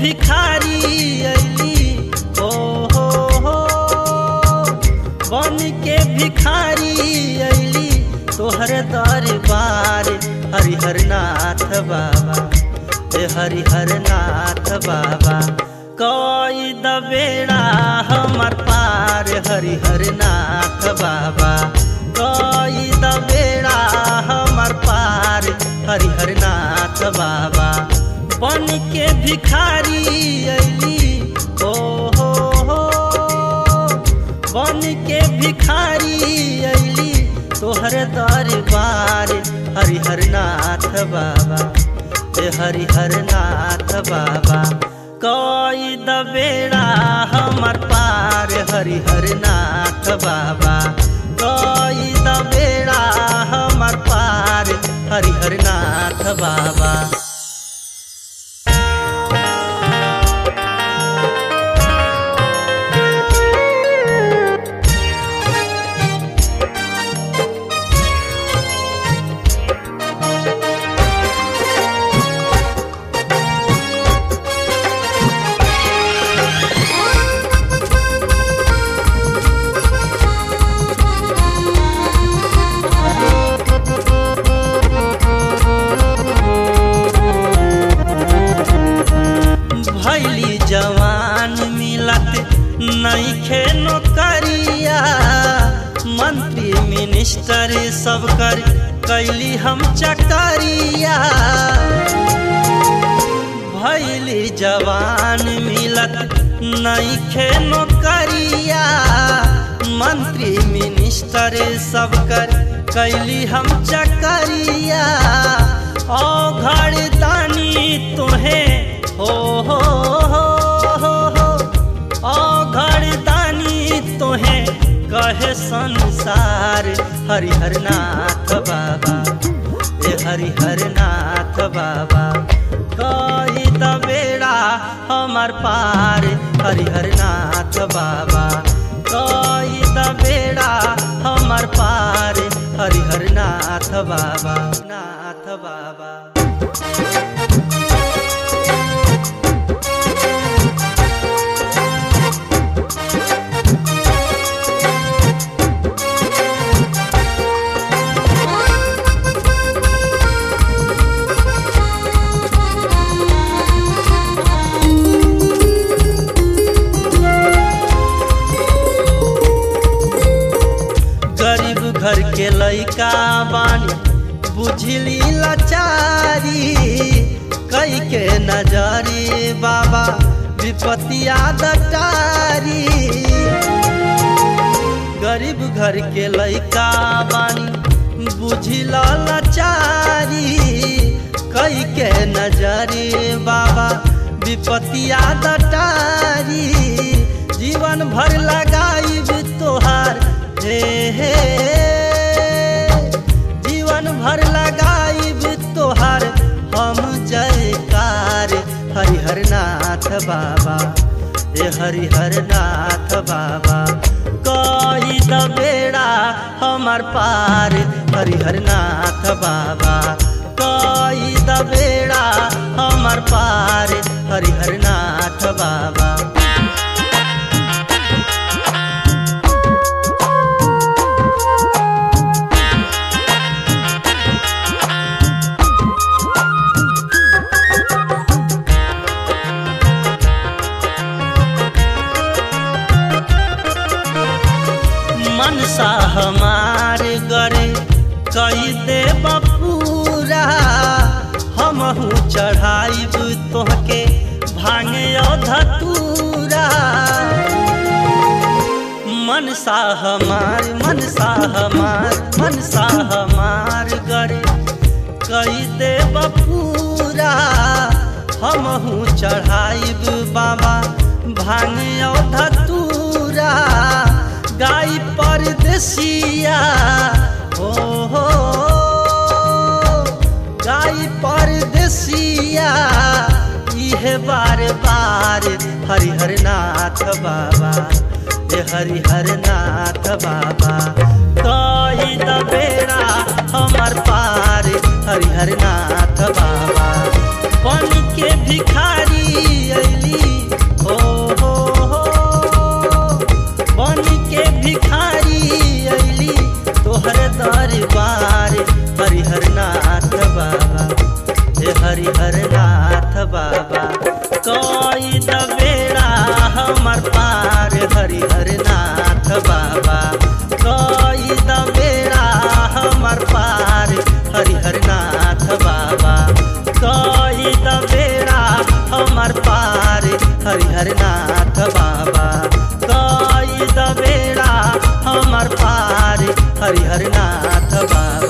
भिखारी अली ओ हो हो बन के भिखारी अली तोहर दरबार हरिहर नाथ बाबा ए हरिहर नाथ बाबा कोई दबेड़ा हमर पार हरिहर नाथ बाबा कोई दबेड़ा हमर पार हरिहर नाथ बाबा बन के भिखारी अली ओ हो हो बन के भिखारी अली तोहर दरबार हरिहर नाथ बाबा ए हरिहर नाथ बाबा कोई दबेड़ा हमर पार हरिहर नाथ बाबा कोई दबेड़ा हमर पार हरिहर नाथ बाबा भैली जवान मिलत नईखे नौकरिया मंत्री मिनिस्टर सब कर कैली हम चकरिया भैली जवान मिलत नईखे नौकरिया मंत्री मिनिस्टर सब कर कैली हम चकरिया ओ घर दानी तुहे हो हो हो हो हो ओ घर दानी तोहे कहे संसार हरिहर नाथ बाबा ए हरिहर नाथ बाबा कही दबेड़ा हमर पार हरिहर नाथ बाबा कही दबेड़ा हमर पार हरिहर नाथ बाबा नाथ बाबा गरीब घर के लइका बानी बुझली लाचारी कई के नजरी बाबा विपतिया दटारी गरीब घर के लइका बानी बुझला लाचारी कई के नजरी बाबा विपतिया दटारी जीवन भर लगाई तोहार हे हे जीवन भर लगाइब तोहार हम जयकार हरिहर नाथ बाबा ए हरिहर नाथ बाबा कही दबेड़ा हमर पार हरिहर नाथ बाबा कही दबेड़ा हमर पार हरिहर नाथ बाबा मनसा हमार गरे कई दे बपूरा हमहू चढ़ाइब तोहके भांगे धतूरा मनसा हमार मनसा हमार मनसा हमार गरे कई दे बपूरा हमहू चढ़ाइब बाबा भांगे धतूरा गाय परदेसिया हो हो गाय परदेसिया इहे बार बार हरिहर नाथ बाबा ए हरिहर नाथ बाबा कही दबेड़ा हमर पार हरिहर नाथ बाबा बन के भिखारी अइली हरिहर नाथ बाबा कई द बेड़ा हमर पार हरिहर नाथ बाबा